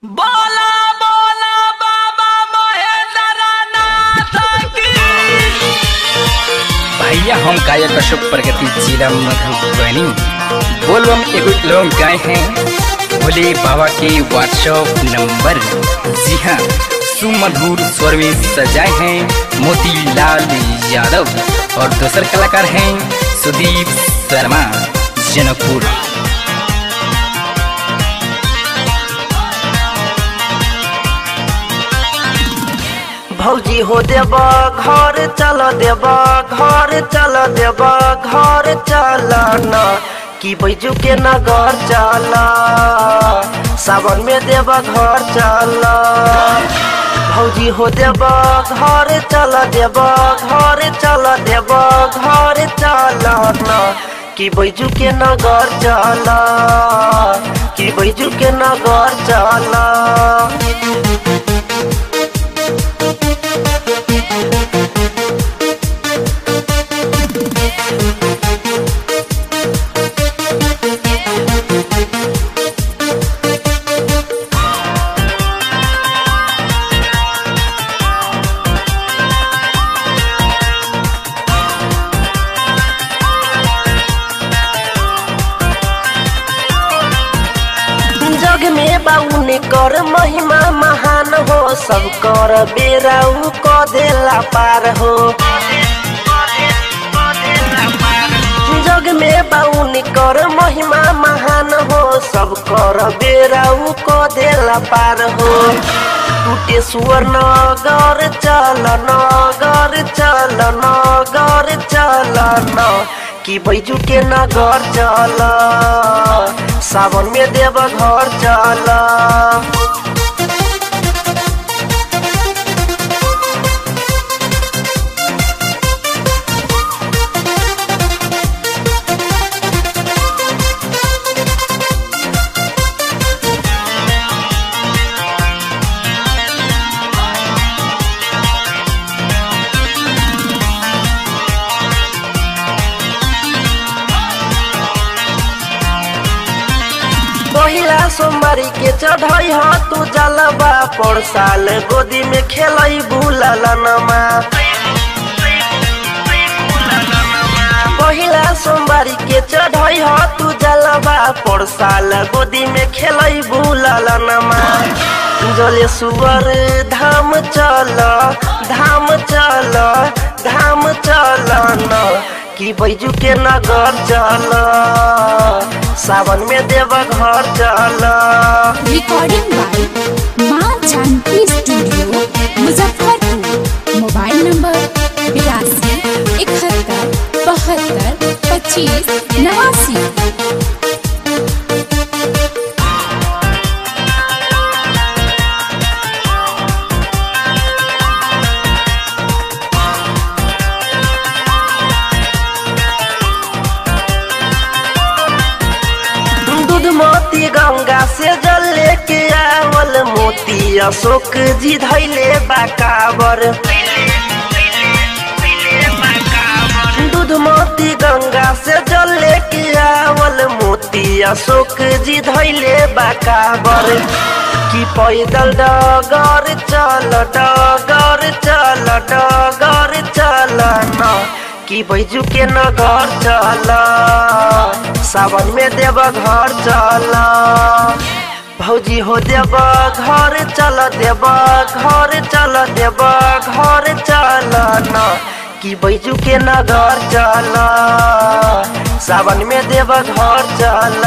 बोला बोला बाबा महेंद्रनाथ की भैया हम गायक अशोक प्रगति जिला मधुबनी बोलबम एगो लोग गाए हैं भोले बाबा के व्हाट्सएप नंबर जी हाँ सुमधुर स्वर में सजाए हैं मोतीलाल यादव और दूसर कलाकार हैं सुदीप शर्मा जनकपुर भौजी हो देब घर चल देब घर चल देब घर चल न कि बैजू के नगर चल सावन में देब घर चल भौजी हो देब घर चल देब घर चल देब घर चल न कि बैजू के नगर चल कि बैजू के नगर चल जग में बाउन कर महिमा महान हो सब कर बेराउ क देला पार हो जग में बाउन कर महिमा महान हो सब कर बेराउ क देला पार हो टूटे सुअर नगर चल नगर चल नगर चल न कि बैजू के नगर चल सावन में देव घर चल पहिला सोमवारी के चढ़ाई ह तू जलबा पर साल गोदी में खेलई बुललनमा पहिला सोमवारी के चढ़ाई ह तू जलबा पर साल गोदी में खेलई बुललनमा जले सुअर धाम चल धाम चल धाम चल न कि बैजू के नगर चल सावन में देव घर चल रिकॉर्डिंग बाय माँ Janki studio Muzaffarpur mobile number बिरासी इकहत्तर बहत्तर पच्चीस नवासी दूध मोती गंगा से जल लेके आवल मोती अशोक जी धैले बाकावर दूध मोती गंगा से जल लेके आवल मोती अशोक जी धैले बाकावर कि पैदल डगर चल डगर चल डगर चल न कि बैजू के नगर चल सावन में देव घर चल भौजी हो देव घर चल देव घर चल देव घर चल न कि बैजू के नगर चल सावन में देव घर चल